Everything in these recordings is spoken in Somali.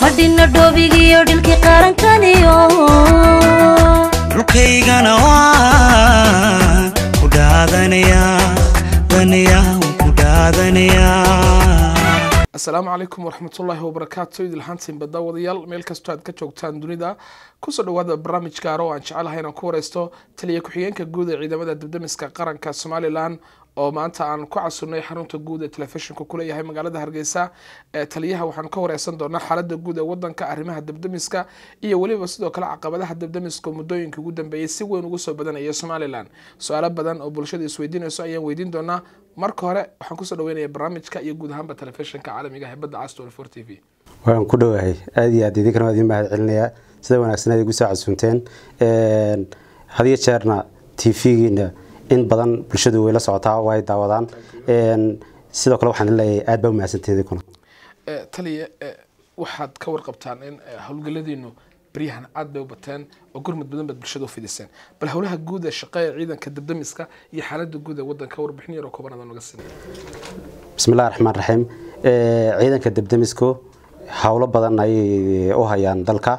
fadhina dhoobigiyo dhilkii qarankaniyo dhulkaygana waan ku dhaadanayaa danayaa ku dhaadanayaa asalaamu calaykum waraxmatullaahi wabarakaatu idilhantiin badda wadayaal meel kastoo aad ka joogtaan dunida kusoo dhawaada barnaamij gaaro oo aan jecelahay inaan ku wareysto taliya ku-xigeenka guud ee ciidamada dibdamiska qaranka somalilan oo maanta aan ku casunnay xarunta guud ee telefishinku kuleeyahay magaalada hargeysa ee taliyaha waxaan ka wareysan doonaa xaalada guud ee wadanka arrimaha dibdamiska iyo weliba sidoo kale caqabadaha dibdamiska muddooyinka ugu dambeeyay si weyn ugu soo badanaya somalilan su-aalo badan oo bulshada isweydiinayso ayaan weydiin doonaa marka hore waxaan kusoo dhaweynaya barnaamijka iyo guud ahaanba telefishinka caalamiga hebadda cas t v waan ku dhowahay aada iyo aad idinkana waa idin mahad celinayaa sida wanaagsan aad igu soo casuunteen hadiyo jeerna t v-giina in badan bulshadu way la socotaa way daawadaan sidoo kale waxaan leeyahay aad baa umahadsantiin idinkuna taliya waxaad ka warqabtaan in howlgaladiinu baryahan aad bay u bateen oo gurmud badan baad bulshada u fidiseen bal howlaha guud ee shaqeeya ciidanka dabdamiska iyo xaalada guud ee wadanka warbixin yaroo koobanada noga siin bismillahi raxmaan raxiim ciidanka debdemisku howlo badan ayay u hayaan dalka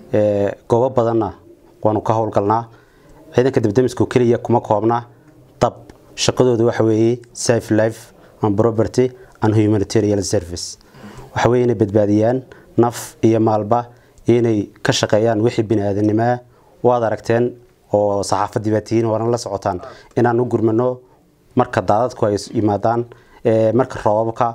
goobo badanna waanu ka howlgalnaa ciidanka debdemisku keliya kuma koobna dab shaqadooda waxa weeye safe life and property and humanitarian service waxa weye inay badbaadiyaan naf iyo maalba inay ka shaqeeyaan wixii bini-aadanimaa waad aragteen oo saxaafadii baa tihiin waana la socotaan inaan u gurmano marka daadadku ay yimaadaan marka roobabka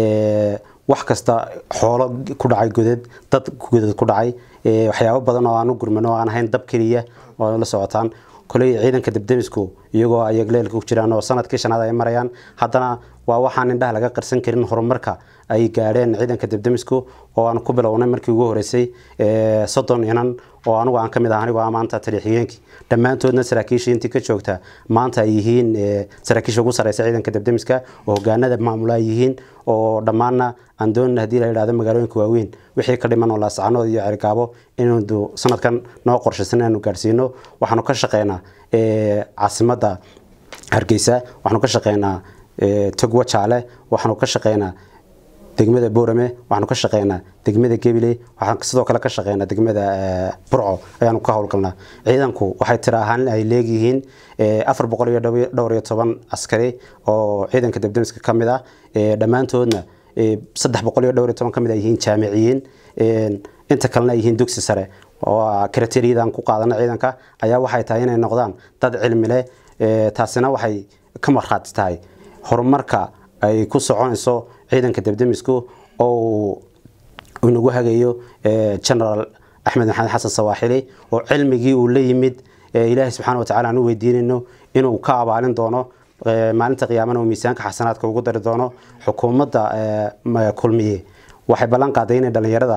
wax kasta xoolo ku dhacay godad dad godad ku dhacay waxyaabo badan oo aan u gurmano oo aan ahayn dab keliya oo la socotaan koley ciidanka debdemisku iyagoo ayagleelka ku jiraan oo sanadkii shanaad ay marayaan haddana waa waxaan indhaha laga qarsan karin horumarka ay gaadheen ciidanka debdemisku oo aan ku bilownay markii ugu horeysay soddon inan oo anigu aan kamid ah anigu maanta taliya-xigeenkii dhammaantoodna saraakiisha intii ka joogta maanta ay yihiin saraakiisha ugu sareysa ciidanka debdemiska oo hogaanada maamula ay yihiin oo dhammaanna aan doonina hadii la yidhahdo magaalooyinka waaweyn wixii ka dhiman oo laascanood iyo cergaabo inaynu sanadkan noo qorshaysan inaanu gaadhsiino waxaanu ka shaqeynaa caasimadda hargeysa waxaanu ka shaqeynaa togwa jaale waxaanu ka shaqeynaa degmada boorame waxaanu ka shaqeynaa degmada gebile waxaan sidoo kale ka shaqeynaa degmada burco ayaanu ka howlgalnaa ciidanku waxay tira ahaan ay leegyihiin afar boqol iyo dhowr iyo toban askari oo ciidanka debdemiska ka mid ah dhammaantoodna saddex boqol iyo dhowr iyo toban ka mid ay yihiin jaamiciyiin inta kalena ay yihiin dugsi sare oo kriteriyadaan ku qaadana ciidanka ayaa waxay tahay inay noqdaan dad cilmi leh taasina waxay ka markhaati tahay horumarka ay ku soconayso ciidanka debdemisku oo inagu hagayo genaraal axmed maxamed xasan sawaaxili oo cilmigii uu la yimid ilaahay subxaana watacala aan u weydiinayno inuu ka abaalin doono maalinta qiyaamana uu miisaanka xasanaadka ugu dari doono xukuumadda kulmiye waxay ballan qaaday inay dhallinyarada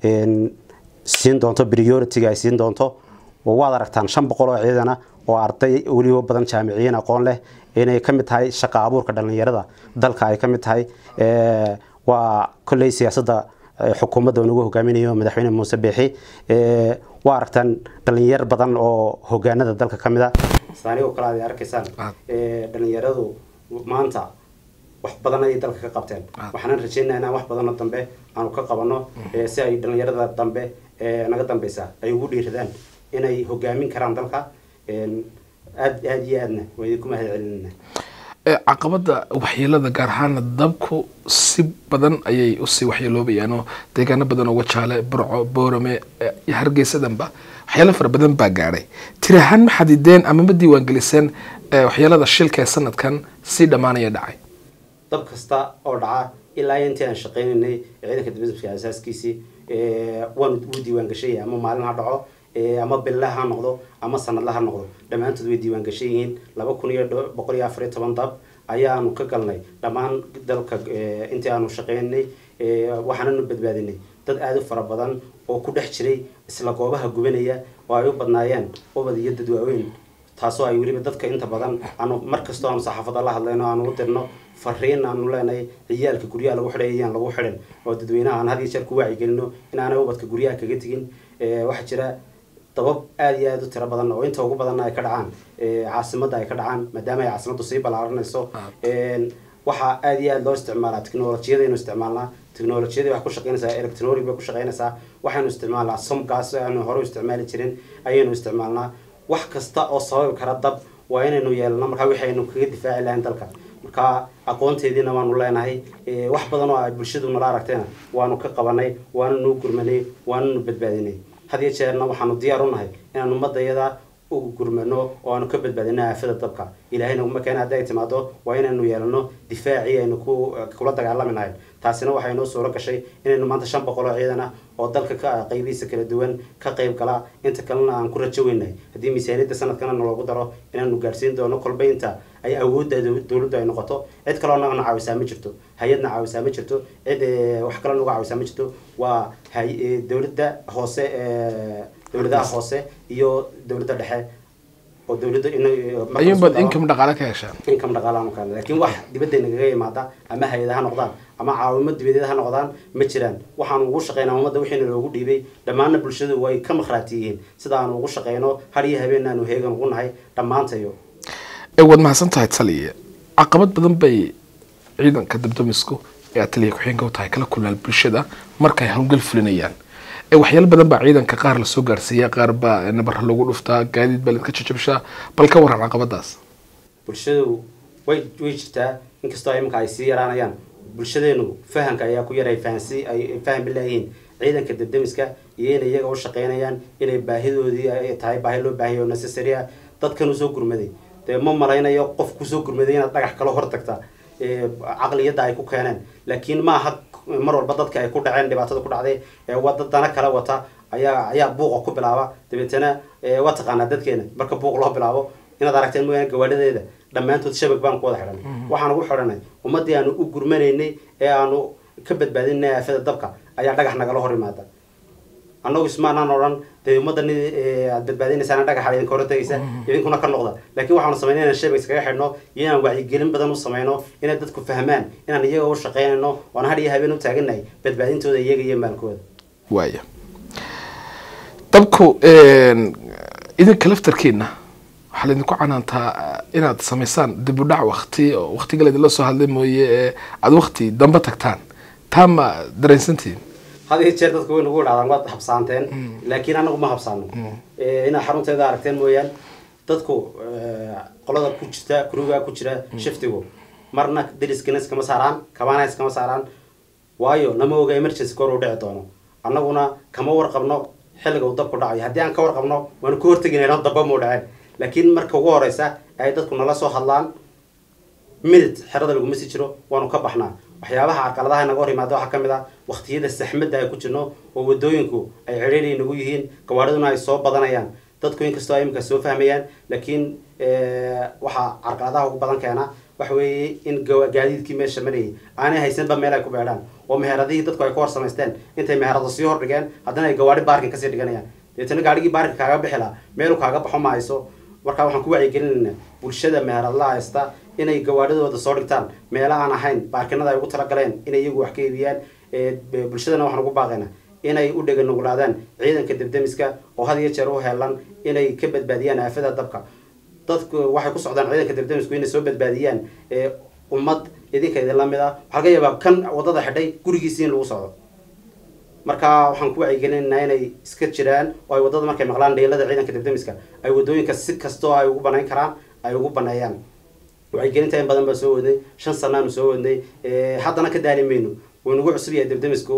siin doonto prioritiga ay siin doonto waad aragtaan shan boqol oo ciidana oo arday weliba badan jaamiciyiin aqoon leh inay ka mid tahay shaqa abuurka dhallinyarada dalka ay ka mid tahay waa kolley siyaasadda xukuumadda nagu hogaaminayo madaxweyne muuse beexi waa aragtaan dhalinyar badan oo hogaanada dalka ka mid a saanigoo kale aad arkaysaan dhalinyaradu maanta wax badan ayay dalka ka qabteen waxaanan rajeynaa inaan wax badanoo dambe aanu ka qabano si ay dhalinyarada dambe naga dambeysa ay ugu dhiiradaan inay hogaamin karaan dalka aad aada iyo aadna waa idinku mahad celinayna caqabada waxyeelada gaar ahaana dabku si badan ayay usii waxyeeloobayaan oo deegaano badan oo wajaale burco boorame iyo hargeysadanba waxyaalo fara badan baa gaadhay tiri ahaan ma xadideen ama ma diiwaangeliseen waxyeelada shilka ee sanadkan si dhammaanaya dhacay dab kasta oo dhaca ilaa intii aan shaqeynaynay ciidanka dibadmiska asaaskiisii waanu u diiwaan gashay ama maalin ha dhaco ama billa ha noqdo ama sanadla ha noqdo dhammaantood way diiwaan gashan yihiin laba kun iyo boqol iyo afar iyo toban dab ayaanu ka galnay dhammaan dalka intii aanu shaqeynay waxaananu badbaadinay dad aada u fara badan oo ku dhex jiray isla goobaha gubanaya oo ay u badnaayeen ubad iyo dad waaweyn taasoo ay weliba dadka inta badan aanu mar kastoo aanu saxaafada la hadlayno aanu u dirno fariin aanu leenahay ciyaalka guryaha lagu xidhay ayaan lagu xidhin oo dadweynaha aan had iyo jeer ku wacyigelino inaanay ubadka guryaha kaga tegin waxaa jira dabab aada iyo aada u tiro badan oo inta ugu badanna ay ka dhacaan caasimadda ay ka dhacaan maadaama ay caasimaddu sii ballaaranayso waxaa aada iyo aada loo isticmaalaa teknolojiyadaynu isticmaalnaa teknolojiyadii wax ku shaqeynaysaa electronic bay ku shaqeynaysaa waxaynu isticmaalnaa somkaas aanu hore u isticmaali jirin ayaynu isticmaalnaa wax kasta oo sababi kara dab waa inaynu yeelno markaa waxaynu kaga difaaci lahayn dalka marka aqoonteediina waanu leenahay Eh, wax badan oo ay bulshadu nala aragteena waanu ka qabanay waanu nuu gurmanay waanu nu badbaadinay had iyo jeerna waxaanu diyaar u nahay inaan ummadayada ugu gurmano oo aanu ka badbaadino aafada dabka ilaahayna uma keena haddi ay timaado waa inaynu yeelano difaacii aynu ku kula dagaalami nahay taasina waxay noo suuro gashay inaynu maanta shan boqol oo ciidan ah oo dalka ka qaybihiisa kala duwan ka qayb gala inta kalena aan ku rajo weynahay haddii miisaaniyadda sanadkana naloogu daro inaanu gaarsiin doono kolba inta ay awoodda dow- dowladdu ay noqoto cid kaloo nagana caawisaa ma jirto hay-adna caawisaa ma jirto cid eh, wax kale naga caawisaa ma jirto waa hay- eh, dowladda hoose eh, dowladaha hoose iyo dowladda dhexe oo dowladda in ayuunbaad income dhaqaale ka heshaan income dhaqaalaanu keena laakiin wax dibadda nagaga yimaada ama hay-ada ha noqdaan ama caawimo dibadeed ha noqdaan ma jiraan waxaanu ugu shaqeynaa ummadda wixiina loogu dhiibay dhammaanna bulshadu way ka makhraati yihiin sida aanu ugu shaqeyno har iyo habeen aanu heegan ugu nahay dhammaantayo ee waad mahadsan tahay taliya caqabad badan bay ciidanka dabdamisku ee aad taliya ku-xigeenka u tahay kala kulmaan bulshada markay howlgal fulinayaan ee waxyaalo badan baa ciidanka qaar lasoo gaarsiiya qaar baa nabara lagu dhuftaa gaadiid baa laska jajabshaa bal ka waran caqabadaas bulshadu way way jirtaa inkastoo iminka ay sii yaraanayaan bulshadeenu fahamka ayaa ku yaray fahansi ay faham bilaayihiin ciidanka dabdamiska iyo inay iyaga u shaqeynayaan inay baahidoodii ay tahay baahi loo baahiyo necessary ah dadkan usoo gurmaday dee ma malaynayo qof kusoo gurmaday inaad dhagax kala hortagta ee, caqliyadda ay ku keeneen laakiin ma aha mar walba dadka ay ku dhaceen dhibaatada ku dhacday ee wada dana kala wata ayaa ayaa buuqa ku bilaaba dabeetana ee, waa taqaanaa dadkeena marka buuq loo bilaabo inaad aragteen mooyaane gawaadhadeeda dhammaantood shabag baan ku wada xidhanay waxaan ugu xidhanay ummaddii aanu u gurmanaynay ee aanu ka badbaadinay aafada dabka ayaa dhagax nagala hor imaada annagu ismaanaan odhan dee ummaddan aad badbaadinaysaan dhagaxa idinka hor tagaysa idinkuna ka noqda laakiin waxaanu samaynay inaan shabag iskaga xidhno iyo inaan wacyigelin badan u samayno inay dadku fahmaan inaan iyaga u shaqaynayno oon har iyo habeen u taaganahay badbaadintooda iyaga iyo maalkooda waaya dabku idinka laftarkiina waxaa laydinku canaantaa inaad samaysaan dib u dhac wakti oo waktiga laydinla soo hadlay mooye ee aada wakti dambe tagtaan taa ma dareensantihin had iyo jeer dadku way nagu idhahdaan waad habsaanteen laakiin anagu ma habsaano Eh, inaad xarunteeda aragteen mooyaan dadku eh, qolada ku jirta kuruga ku jira shiftigu marna dariskana iskama saaraan kabana iskama saaraan waayo lama oga emergency kor uu dhici doono annaguna kama warqabno xilliga uu dabku dhacayo haddii aan ka warqabno waanu ka horteginayno daba muu dhaceen laakiin marka ugu horeysa ay dadku nala soo hadlaan minid xerada laguma sii jiro waanu ka baxnaa waxyaabaha carqaladaha naga hor yimaada waxaa ka mid ah waqtiyada saxmadda ay ku jirno oo wadooyinku ay cidhiidhi nagu yihiin gawaadhiduna ay soo badanayaan dadku inkastoo ay imika soo fahmayaan laakiin eh, waxaa carqaladaha ugu badan keena waxa weeye in gawa- gaadiidkii meesha marayay aanay haysanba meel ay ku beedhaan oo meheradihii dadku ay ku hor samaysteen intay meherado sii hor dhigeen haddana ay gawaadhi baarkin kasii dhiganayaan deetana gaadhigii baarkin kaaga bixi lahaa meelu kaaga baxo ma hayso marka waxaan ku wacyigelinaynaa bulshada meheradlaha haysta inay gawaadhidooda soo dhigtaan meelo aan ahayn baarkinada ay ugu talagaleen inay iyagu wax ka iibiyaan ee, b- bulshadana waxaan ugu baaqaynaa inay u dhega nuglaadaan ciidanka debdemiska oo had iyo jeer u helan inay ka badbaadiyaan aafada dabka dadku waxay ku socdaan ciidanka debdemisku inay soo badbaadiyaan ee, ummad idinka idinla mid ah waxaa laga yaabaa kan wadada xidhay gurigiisii in lagu socdo marka waxaan ku wacyigelinaynaa inay iska jiraan oo ay wadada markay maqlaan dheelada ciidanka debdemiska ay wadooyinka si kastoo ay ugu banayn karaan ay ugu baneeyaan wacyigelinta in badan baa soo wadnay shan sanaanu soo wadnay Eh, haddana ka daali mayno wuu nagu cusub yahay debdemisku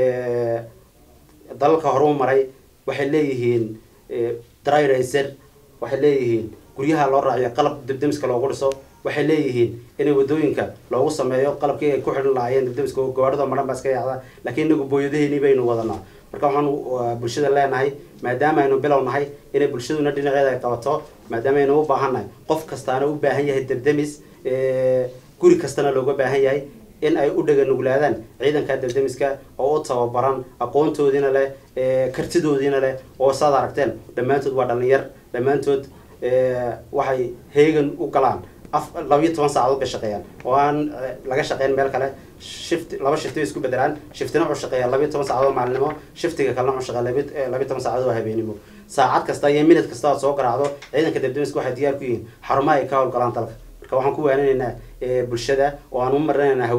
Eh, dalalka hore u maray waxay leeyihiin eh, dry racer waxay leeyihiin guryaha loo raaciyo qalab debdemiska loogu dhiso waxay leeyihiin inay wadooyinka loogu sameeyo qalabkii ay ku xidhan lahaayeen debdemiska oo gawaadhida maran baa iska yaacda laakiin inagu booyadaheeni baynu wadanaa marka waxaan uh, bulshada leenahay maadaama aynu bilow nahay inay bulshaduna dhinaceeda ay qabato maadaama aynu u baahan nahay qof kastaana u baahan yahay debdemis eh, guri kastana looga baahan yahay in ay u dhega nuglaadaan ciidanka debdemiska oo u tababaran aqoontoodiina leh eh, kartidoodiina leh oo saad aragteen dhammaantood waa dhalinyar dhammaantood eh, waxay heegan u galaan af labayo toban saacadood bay shaqeeyaan oo aan eh, laga shaqeyn meel kale shift laba shifti bay isku bedelaan shiftina wuxuu shaqeeyaa labayo toban saacadood maalinimo shiftiga kalena wuxuu shaqeeya labayo eh, labayo toban saacadood oo habeenimo saacad kasta iyo minid kasta aad soo garaacdo ciidanka debdemiska waxay diyaar ku yihiin xarumaha ay ka howlgalaan dalka marka waxaan ku waaninaynaa eh, bulshada oo aan u marinaynaa hawada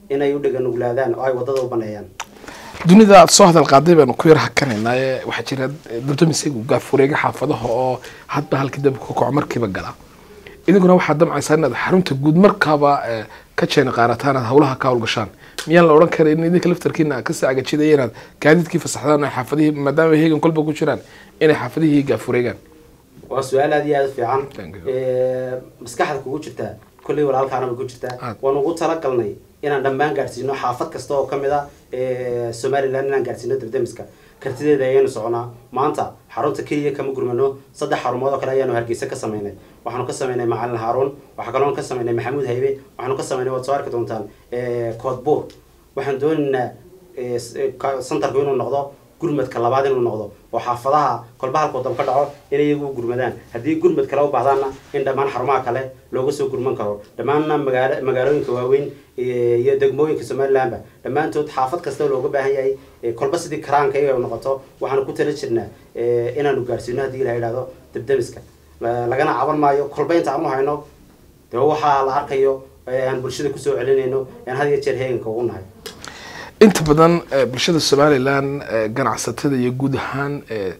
inay u dheganuglaadaan oo ay wadada u baneeyaan dunida aad soo hadal qaaday baanu ku yar hakanaynaa ee waxaa jira dabdamisagu gaafureega xaafadaha oo hadba halkii dabka ka kaco markiiba gala idinkuna waxaad damcaysaa inaad xarunta guud markaaba eh, ka jeena qaarataan aad hawlaha ka hawlgashaan miyaan la odhan karin idinka laftarkiina aad kasii agajidaya inaad gaadiidkii fasaxdaan ay xaafadihii maadaama ay heegan kolba ku jiraan inay xaafadihii gaafureegaan waa su-aal aad iyo aad u fiican Thank you. Eh, maskaxda kugu jirtaa kolley walaalkaana bay ku jirtaa Aad. waan ugu talagalnay inaan dhammaan gaadhsiino xaafad kasta oo kamid a eh, somaliland inaan gaadhsiino dabdamiska kartideeda ayaynu soconaa maanta xarunta keliya kama gurmano saddex xarumood oo kale ayaanu hargeysa ka sameynay waxaanu ka sameynay macalin haaruun waxaa kaloon ka sameynay maxamuud haybe waxaanu ka sameynay waad soo arki doontaan eh, koodbuur waxaan doonaynaa eh, s- eh, ka- santarku inuu noqdo gurmadka labaad inuu noqdo oo xaafadaha kolba halkuu dab ka dhaco inay iyagu u gurmadaan haddii gurmad kale u baahdaanna in dhammaan xarumaha kale looga soo gurman karo dhammaanna magaalo magaalooyinka waaweyn eh, iyo degmooyinka somalilandba dhammaantood xaafad kasta looga baahan yahay eh, kolba sidii karaanka iyaga noqoto waxaanu ku tala jirnaa eh, inaanu gaarsiino haddii la yidhahdo debdemiska La- lagana caban maayo kolba inta aanu hayno dee waxaa la arkayo ee aan bulshada kusoo celinayno aan had iyo jeer heeganka ugu nahay inta badan eh, bulshada somalilan eh, ganacsatada iyo guud ahaan eh,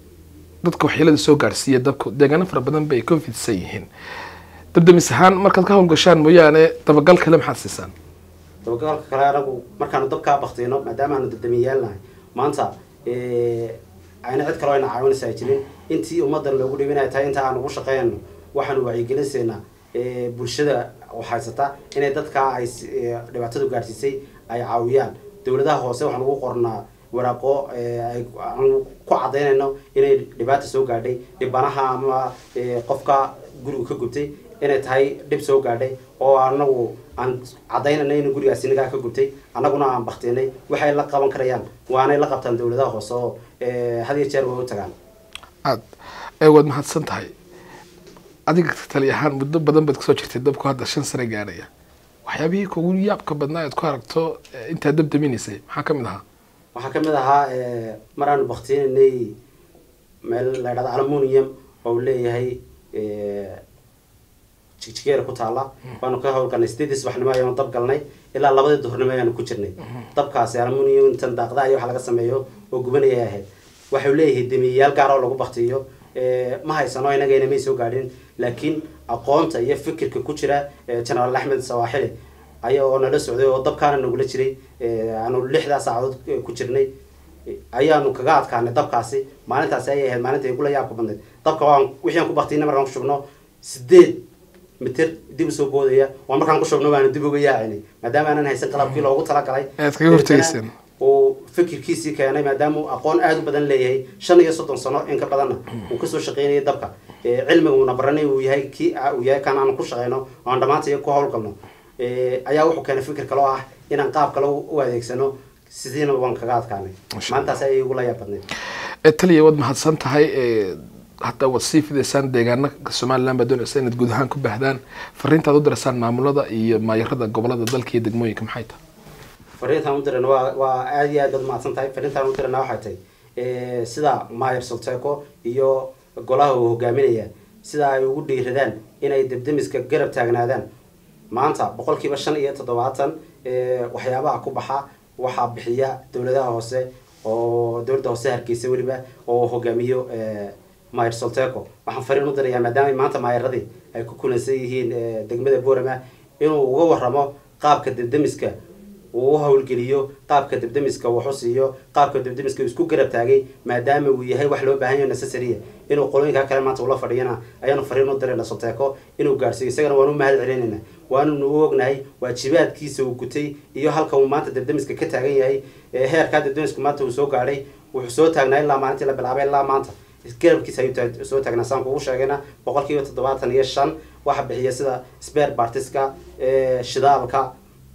dadka waxyeelada soo gaarsiiya dabku deegaano fara badan bay ka fidsan yihiin dabdamis ahaan markaad ka hawlgashaan mooyaane dabagal kale maxaad siisaan dabagalka kale anagu markaanu dabkaa baktiyno maadaama aanu dabdamiyaalnahay maanta eh, ayna cid kaloo ayna caawinaysa ay jirin intii ummadan loogu dhibinay tahay inta aan ugu shaqeynayno waxaanu wacyigelinsaynaa eh, bulshada oo haysata inay dadkaa ay s- eh, dhibaatadu gaadhsiisay ay caawiyaan dowladaha hoose waxaan ugu qornaa waraaqo eh, ay aan ku cadaynayno inay dhibaata soo gaadhay dhibanaha ama eh, qofka guriga ka gubtay inay tahay dhib soo gaadhay oo anagu aan cadaynayna in gurigaasi nagaa ka gubtay annaguna aan baktinay waxay la qaban karayaan waanay la qabtaan dowladaha hoose oo eh, had iyo jeer way u tagaan aad ee waad mahadsan tahay adiga tali ahaan muddo badan baad kasoo jirtay dabku hadda shan sane gaadhaya waxyaabihii kugu yaabka badnaa aad ku aragto eh, intaad dab daminaysay maxaa ka mid ahaa waxaa ka mid ahaa eh, mar aanu baktinaynay meel la ydhahdo aluminium oo uu leeyahay eh, jigjigeera ku taala waanu ka howlgalnay sideedii subaxnimo ayaanu dab galnay ilaa labadii duhurnimo ayaanu ku jirnay dabkaasi aluminium intan daaqda iyo waxa laga sameeyo oo gubanaya ahayd waxau leeyahay demiyayaal gaar oo lagu baktiyo Eh, ma haysano inagayna may soo gaadhin laakiin aqoonta iyo fikirka ku jira eh, generaal axmed sawaaxili aya oo nala socday oo dabkaana nagula jiray eh, aanu lixdaa saacadood eh, ku jirnay Eh, ayaanu kaga adkaanay dabkaasi maalintaasi ayay ahayd maalinta igula yaabka badnayd dabka waan wixii aan ku baktiyna markaan ku shubno sideed mitir dib usoo boodaya waa markaan ku shubno baanu dib uga yaacinay maadaama aanan haysan qalabkii loogu talagalay Aad kaga hortegayseen. uu fikirkiisii keenay maadaama uu aqoon aada u badan leeyahay shan iyo soddon sano in ka badanna uu kasoo shaqeynayay dabka Eh, cilmiga uuna baranay uu yahay kii uu yahay kan aan ku shaqeyno oo aan dhammaantay ku howlgalno Eh, ayaa wuxuu keenay fikir kale oo ah inaan qaab kale u u adeegsano sidiina waan kaga adkaanay Masha maalintaas ayay igula yaab badnayd Eh, taliya waad mahadsan tahay eh, hadda waad sii fidaysaan deegaana somaliland baad doonaysa inaad guud ahaan ku baahdaan fariintaad u diraysaan maamulada iyo maayarada gobolada dalka iyo degmooyinka maxay tahay fariintaan u dirana waa waa aada iyo aad baad mahadsan tahay fariintaan u dirana waxay tahay eh, sida mayer solteco iyo golaha uu hogaaminaya sida ay ugu dhiiradaan inay debdemiska garab taagnaadaan maanta boqolkiiba shan iyo toddobaatan eh, waxyaabaha ku baxa waxaa bixiya dowladaha hoose oo dowladda hoose hargeysa weliba oo hogaamiyo eh, mayer solteco waxaan fariin u dirayaa maadaama maanta maayaradii ay ku kulansan yihiin eh, degmada boorama inuu uga waramo qaabka debdemiska uu u howlgeliyo qaabka debdemiska waxu siiyo qaabka debdemiska uu isku garab taagay maadaama uu yahay wax loo baahan yahay necessarya inuu qolooyinka kale maanta ula fadhiyana ayaanu fariin u dirayna soteeko inuu gaarsiiyo isagana waanu mahad celinayna waanunu u ognahay waajibaadkiisa uu gutay iyo halka uu maanta debdemiska ka taagan yahay ee heerkaa debdemisku maanta uu soo gaadhay wuxuu soo taagnaa ilaa maalintii la bilaabay ilaa maanta garabkiisa ayuu taag- soo taagnaa saan kugu sheegayna boqolkiiba toddobaatan iyo shan waxa bixiya sida spare partiska eh, shidaalka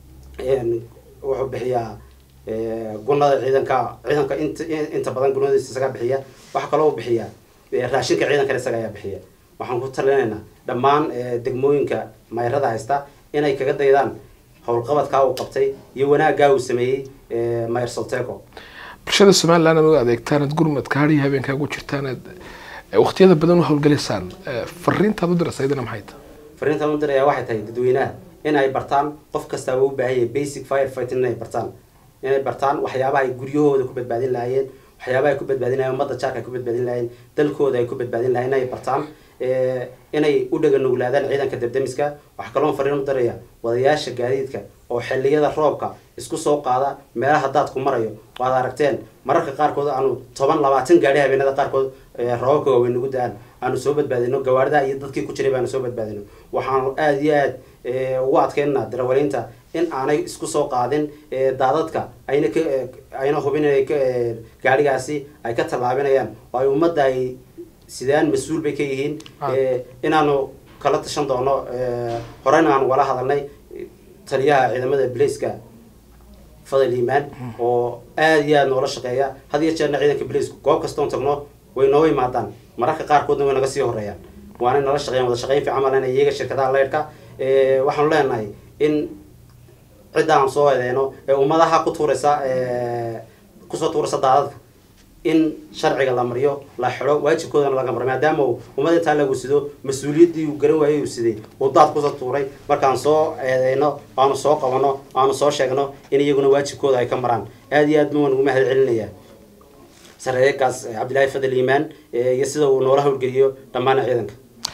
een, wuxuu bixiyaa eh, gunada ciidanka ciidanka inta inta badan gunadiisa isagaa bixiya waxaa kaloo uu bixiyaa eh, raashinka ciidankana isaga ayaa bixiya waxaan ku talinaynaa dhammaan eh, degmooyinka mayrada haysta inay kaga daydaan howlqabadkaa uu qabtay iyo wanaaggaa uu sameeyey eh, mayer solteco bulshada somaliland aad u adeegtaan aad gurmadka hadhiyo habeenkaa ugu jirtaan aad eh, waqtiyada badan u howlgalaysaan eh, fariintaad u diraysa idina maxay tahay fariintaan u diraya waxay tahay dadweynaha in ay bartaan qof kastaaba u baahan yahay basic fire fighting inay bartaan inay bartaan waxyaabaha ay guryahooda ku badbaadin lahaayeen waxyaabaha ay ku badbaadin lahayen ummadda jaarka ay ku badbaadin lahayen dalkooda ay ku badbaadin lahayen inay bartaan Eh, inay u dhaga nuglaadaan ciidanka debdemiska waxaa kaloon fariin u daraya wadayaasha gaadiidka oo xilliyada roobka isku soo qaada meelaha daadku marayo waad aragteen mararka qaarkood aanu toban labaatan gaari habeenada qaarkood eh, roobabka waaweyn nagu da-aan aanu soo badbaadino gawaarida iyo dadkii ku jiray baanu soo badbaadino waxaanu aada iyo aad eh, ugu adkeynaa darawaliinta in aanay isku soo qaadin eh, daadadka ayna ka eh, ayna hubin inay ka eh, gaarigaasi ay ka tallaabinayaan oo ay ummadda ay sidaan mas-uul bay ka yihiin Ah. Eh, inaanu kala tashan doono eh, horeyna aanu wala hadalnay eh, taliyaha ciidamada blaiska fadal iimaan oo aada iyo aada noola shaqeeya had iyo jeerna ciidanka blaiska goob kastoon tagno way nooga imaadaan mararka qaarkoodna way naga sii horeeyaan waana nala shaqeeyaan wada shaqeyn fiican baan leenahay iyaga shirkadaha leyrhka Eh, waxaanu leenahay in cidda aan soo eedeyno ee ummadaha ku tuuraysa eh, kusoo tuuraysa daadadka in sharciga la mariyo la xidho waajibkoodana laga maro maadaama uu ummad intaa lagu sido mas-uuliyaddii uu garan waayey uu siday uu daad kusoo tuuray markaan soo eedeyno aanu soo qabano aanu soo sheegno in iyaguna waajibkooda ay ka maraan aada iyo aad ma waan ugu mahad celinayaa sareeyagaas cabdilaahi fadal iimaan eh, iyo sida uu noola howlgeliyo dhammaan ciidanka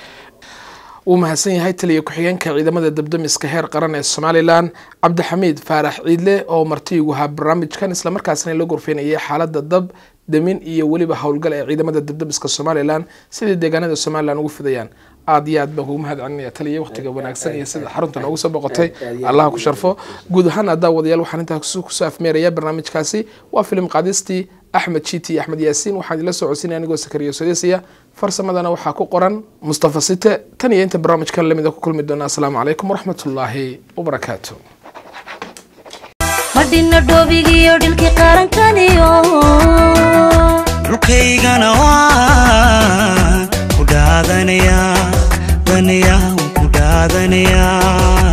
wuu mahadsan yahay taliya ku-xigeenka ciidamada dabdamiska heer qaran ee somalilan cabdixamiid faarax ciidle oo marti ugu ahaa barnaamijkan islamarkaasna la gorfeynayay xaalada dab damin iyo weliba howlgal ee ciidamada dabdamiska somalilan sidai deegaanada somalilan ugu fidayaan aad iyo aad baan kugu mahad celinaya taliya waqtiga wanaagsan iyo sida xarunta noogu soo boqotay allah ku sharfo guud ahaan haddaa wadayaal waxaan intaa kusoo afmeeraya barnaamijkaasi waa filim qaadistii axmed jiiti iyo axmed yaasiin waxaan idila soo codsinaya anigoo sakariyo sodesiya farsamadana waxaa ku qoran mustafa site tan iyo inta barnaamijkan lamida ku kulmi doona asalaamu calaykum waraxmatullaahi wabarakaatu madhina dhoobigiyo dhilkii qarankaniyo dhulkaygana waan ku dhaadanayaa danayaa waan ku dhaadanayaa